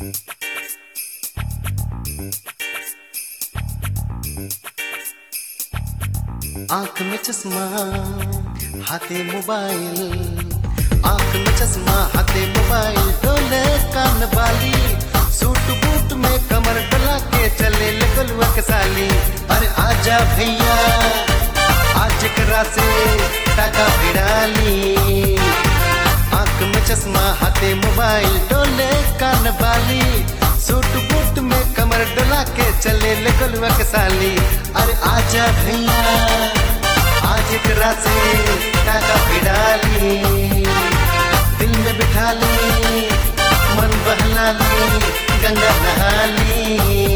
आंख में चश्मा हाथे मोबाइल आंख में चश्मा हाथे मोबाइल डोले कान वाली सूट बूट में कमर डला के चले लगलुआ के साली अरे आजा भैया आज करा से टाका भिड़ाली आंख में चश्मा हाथे मोबाइल डोले कान वाली सूट बूट में कमर डला के चले लगलुआ के साली अरे आजा भैया आज करा से टाका भिड़ाली दिल में बिठा ली मन बहला ली गंगा नहा ली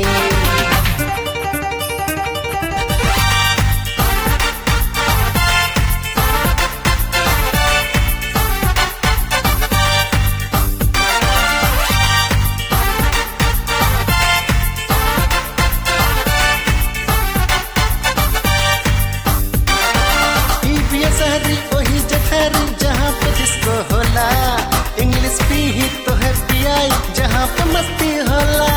शहरी वही जठरी जहाँ पे डिस्को होला इंग्लिश पी ही तो है पियाई जहाँ पे मस्ती होला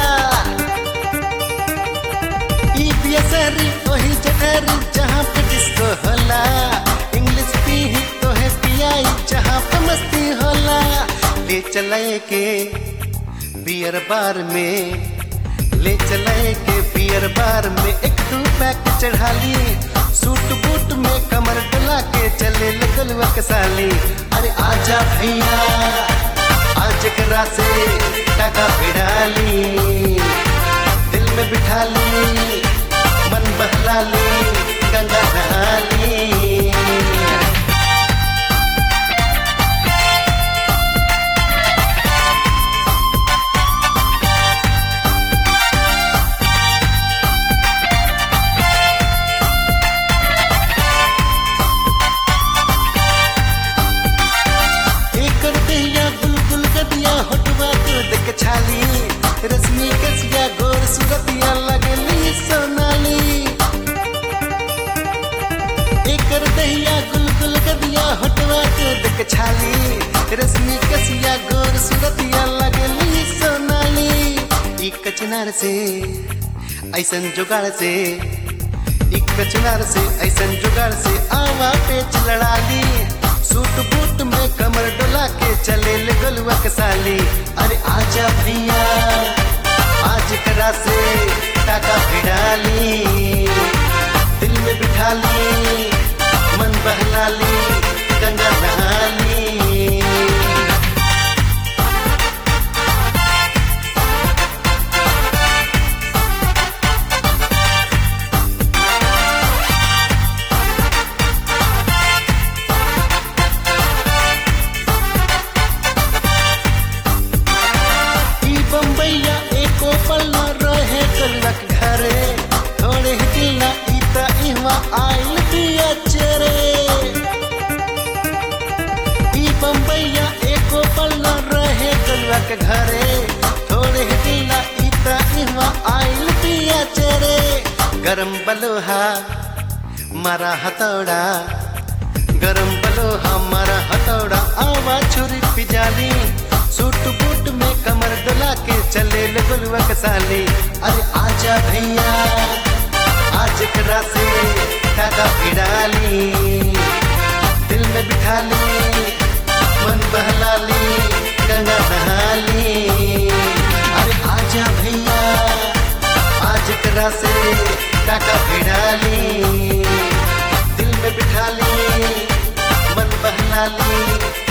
ई पिया शहरी वही जठरी जहाँ पे डिस्को होला इंग्लिश पी ही तो है पियाई जहाँ पे मस्ती होला ले चलाए के बियर बार में ले चलाए के बियर बार में एक दो पैक चढ़ा लिए सूट बूट में कमर डला के चले लगलुआ के साली अरे आजा भैया आज करा से टाका भिड़ाली दिल में बिठा ली मन बहला ली गंगा नहा ली होटवा तो देख छाली रश्मि कसिया गोर सुरतिया लगली सोनाली एकर दहिया गुलगुल गदिया होटवा तो देख छाली रश्मि कसिया गोर सुरतिया लगली सोनाली ई कचनार से ऐसन जुगाड़ से ई कचनार से ऐसन जुगाड़ से आवा पेच लड़ा ली सूट बूट में कमर डोला के चले ले गलुआ के साली अरे आजा भैया आज करा से टाका भिड़ाली दिल में बिठा ली मन बहला ली गंगा नहा ली बम्बैया एको पल्ला रहे कलक घरे थोड़े हिला इता इहवा आइल दिया चरे ई बम्बैया एको पल्ला रहे कलक घरे थोड़े हिला इता इहवा आइल दिया चरे गरम बलोहा मारा हथौड़ा गरम बलोहा मारा हथौड़ा आवा छुरी पिजाली सूट बूट में कमर डला के चले लगलुआ के साली अरे आजा भैया आज करा से टाका भिड़ाली दिल में बिठा ली मन बहला ली गंगा नहा ली अरे आजा भैया आज करा से टाका भिड़ाली दिल में बिठा ली मन बहला ली